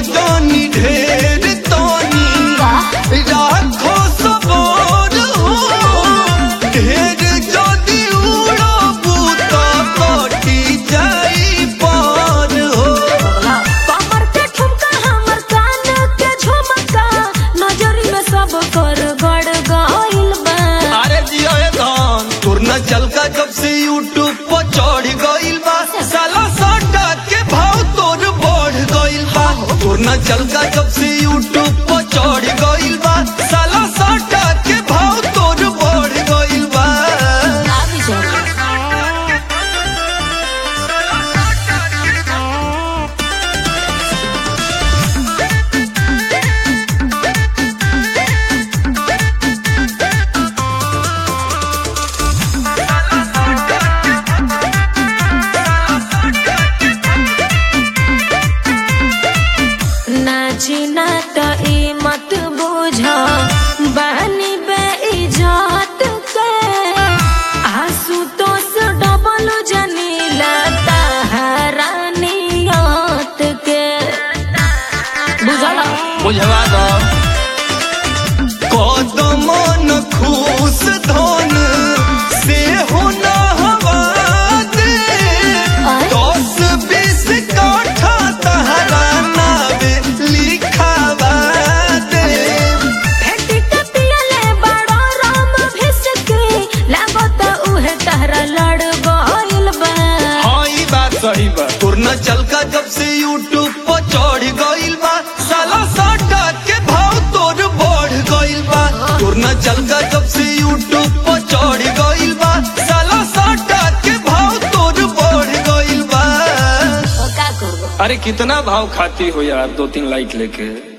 जानी ढेर तानी राखो सबर हो ढेर जदी उड़बू त कटी जाई पार हो कमर के ठुमका हमर कान के झुमका नजरी में सब कर गड़ गइल बा अरे जियो ये धन तोर न चल का जब से यूट्यूब पर चढ़ गइल बा साला साटा के भाव तोर बढ़ गइल बा तोर न चल का जब से यूट्यूब पर चढ़ गइल बा साला साटा के भाव तोर बढ़ गइल बा आबी जा नाची ना त ई मत बुझ बानी बे इज्जत के आंसू तो से डबल जनीला ताहरानियत के बुझला बुझवा दो कदम न खुश धन से हो न हवा दे दस बीस काठा तहरा नावे लिखावा दे भेटी के पियले बड़ा राम भिसके लागत उहे तहरा लड़ गइल बा हाँ ई बात सही बा तोर न चल का जब से यूट्यूब पर चढ़ गइल बा साला साटा के भाव तोर बढ़ गइल बा तोर न चल का जब से यूट्यूब पर चढ़ गइल बा साला साटा के भाव तोर बढ़ गइल बा तो का करबो अरे कितना भाव खाती हो यार दो तीन लाइट लेके